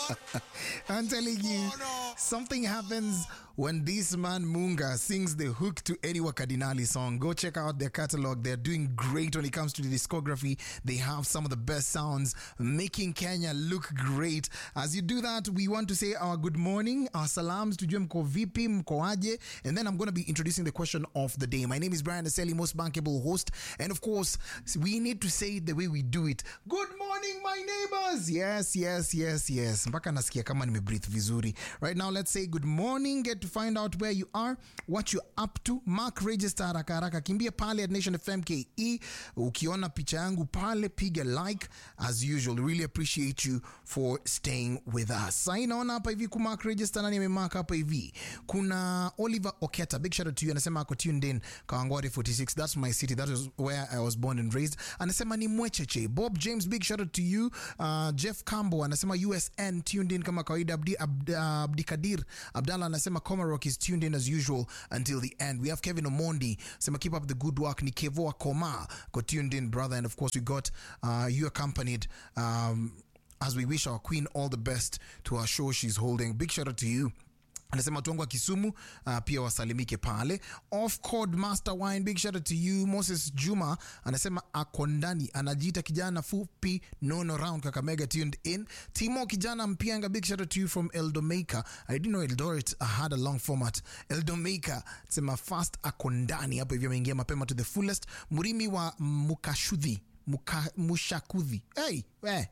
I'm telling you, something happens when this man Munga sings the hook to any Wakadinali song. Go check out their catalog. They're doing great when it comes to the discography. They have some of the best sounds, making Kenya look great. As you do that, we want to say our good morning, our salams to mko vipi, mkoaje, and then I'm going to be introducing the question of the day. My name is Brian Aseli, most bankable host, and of course, we need to say it the way we do it. Good morning, my neighbors. Yes, yes, yes, yes. Mpaka nasikia kama nimebreathe vizuri. Right now, let's say good morning. Get to find out where you are, what you're up to. Mark register haraka haraka. Kimbia pale at Nation FM KE. Ukiona picha yangu pale, piga like as usual. Really appreciate you for staying with us. Sasa naona hapa hivi ku mark register nani amemark hapa hivi. Kuna Oliver Oketa. Big shout out to you. Anasema ako tuned in Kawangware 46. That's my city. That is where I was born and raised. Anasema ni mwecheche. Bob James, big shout out to you. Uh, Jeff Cambo anasema USN tuned in kama kawaida. Abdi, Abd, uh, Abdikadir Abdallah anasema Comarock is tuned in as usual until the end. We have Kevin Omondi sema keep up the good work. Ni Kevoa Koma got tuned in brother, and of course we got uh, you accompanied. Um, as we wish our queen all the best to our show she's holding. Big shout out to you anasema watu wangu wa kisumu uh, pia wasalimike pale off code master wine big shout out to you moses juma anasema ako ndani anajiita kijana fupi nono round kakamega tuned in timo kijana mpianga big shout out to you from eldomaker i didn't know eldoret had a long format eldomaker sema fast ako ndani hapo hivyo ameingia mapema to the fullest murimi wa mukashudhi Muka, mushakudhi hey, we.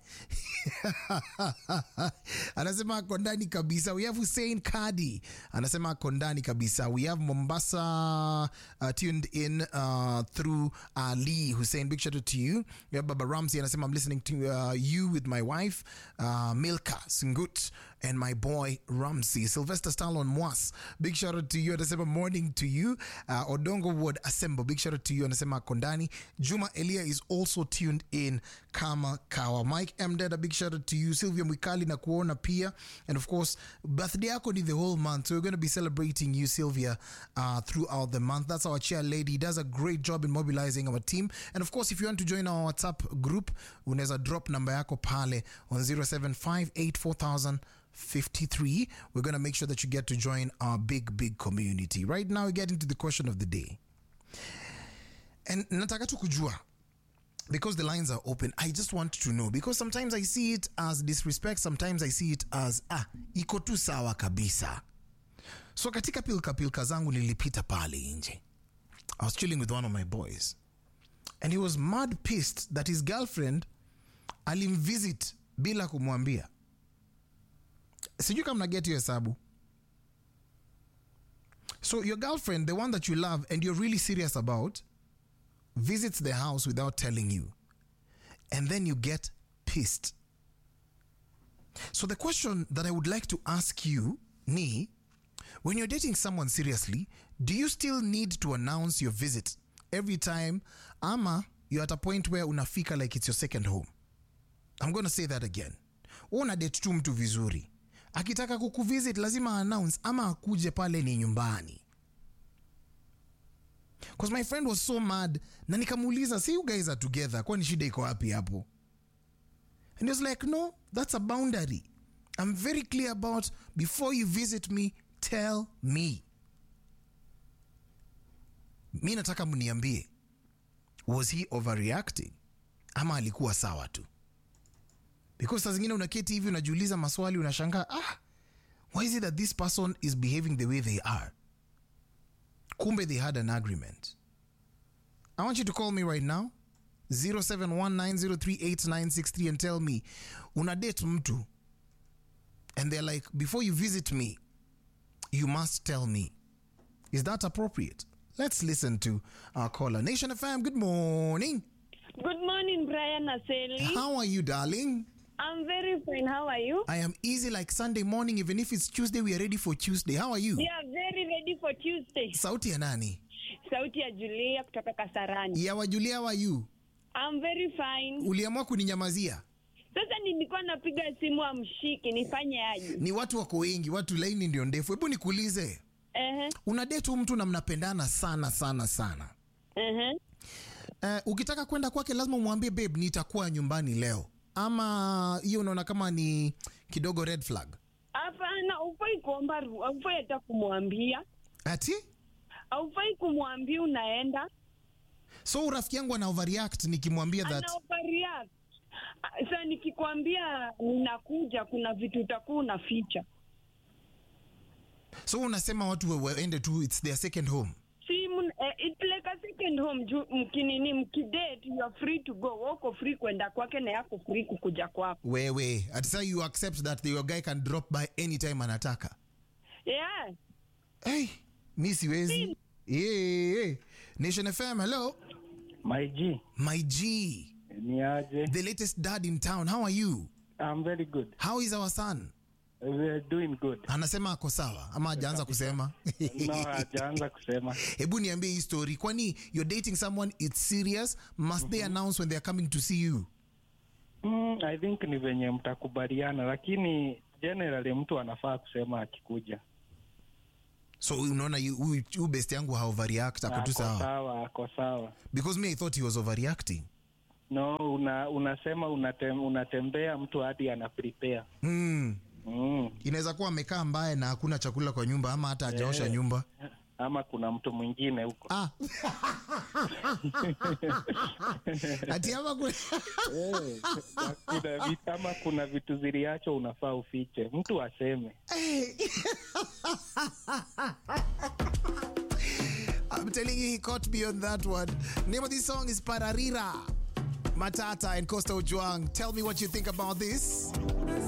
anasema ako ndani kabisa we have hussein kadi anasema ako ndani kabisa we have mombasa uh, tuned in uh, through ali hussein big shout out to you we have baba ramsey anasema i'm listening to uh, you with my wife uh, milka singut and my boy ramsey sylvester stallon mwas big shout out to you anasema morning to you uh, odongo wood assemble big shout out to you anasema ako ndani juma elia is also tuned in kama kawa mike mded a big shout out to you sylvia mwikali na kuona pia and of course birthday yako ni the whole month so we're going to be celebrating you sylvia uh, throughout the month that's our chair lady does a great job in mobilizing our team and of course if you want to join our whatsapp group unaweza drop number yako pale on 07584000 53 we're going to make sure that you get to join our big big community right now we get into the question of the day and nataka tu kujua because the lines are open i just want to know because sometimes i see it as disrespect sometimes i see it as ah iko tu sawa kabisa so katika pilka pilka zangu nilipita pale nje i was chilling with one of my boys and he was mad pissed that his girlfriend alimvisit bila kumwambia sijui kama naget hiyo hesabu so your girlfriend the one that you love and you're really serious about visits the house without telling you, and then you get pissed. So, the question that I would like to ask you, Ni, when you're dating someone seriously, do you still need to announce your visit every time? Ama, you're at a point where unafika like it's your second home. I'm going to say that again. Una date tu mtu vizuri. Akitaka kukuvisit lazima announce ama akuje pale ni nyumbani because my friend was so mad na nikamuuliza see you guys are together kwani shida iko wapi hapo and he was like no that's a boundary i'm very clear about before you visit me tell me mi nataka mniambie was he overreacting ama alikuwa sawa tu because saa zingine unaketi hivi unajiuliza maswali unashangaa ah why is it that this person is behaving the way they are kumbe they had an agreement i want you to call me right now 0719038963 and tell me una date mtu and they're like before you visit me you must tell me is that appropriate let's listen to our caller nation fm good morning Good morning, Brian Aseli. how are you darling I'm very fine. How are you? i am easy like sunday morning even if it's tuesday we are ready for tuesday how are you We are very ready for Tuesday. sauti ya nani Sauti ya Julia kutoka Kasarani. ya wajulia wa you I'm very fine. uliamua kuninyamazia Sasa nilikuwa napiga simu amshiki, nifanye aje? ni watu wako wengi watu laini ndio ndefu hebu nikuulize Ehe. una date huyu mtu na mnapendana sana sana sana Ehe. uh, ukitaka kwenda kwake lazima umwambie babe nitakuwa nyumbani leo ama hiyo unaona kama ni kidogo red flag hapana ufai kuomba ru- aufai hata kumwambia ati aufai kumwambia unaenda so rafiki yangu ana overreact nikimwambia that ana overreact. Ah, sa nikikwambia ninakuja kuna vitu utakuwa unaficha so unasema watu wa- waende tu its their second home si mun- eh, it's like a second home juu mkinini mkidate you are free to go wako free kwenda kwake na yako free kukuja kwako wewe ati saa you accept that your guy can drop by anytime anataka yeah hey, mi siwezi yeah, yeah. nation fm hello My G, my g ni aje? the latest dad in town how are you I'm very good. how is our son We're doing good. anasema ako sawa ama hajaanza kusema No, hajaanza kusema. hebu niambie hii story kwani you're dating someone it's serious must they announce when they're coming to see you Mm, I think ni venye mtakubaliana, lakini generally mtu anafaa kusema akikuja. so unaona yu- huyu huyu best yangu haoverreact ako tu Ako sawa sawa, ako sawa. because me i thought he was overreacting No, una, unasema unatem, unatembea mtu hadi ana prepare. mm. Mm. inaweza kuwa amekaa mbaya na hakuna chakula kwa nyumba ama hata hajaosha nyumba Ama kuna mtu mwingine huko. ah. ati ama kuna... Eh, kuna vitu, ama kuna vitu ziliachwa unafaa ufiche. Mtu aseme. I'm telling you, he caught me on that one. Name of this song is Pararira. Matata and Costa Ojuang. Tell me what you think about this.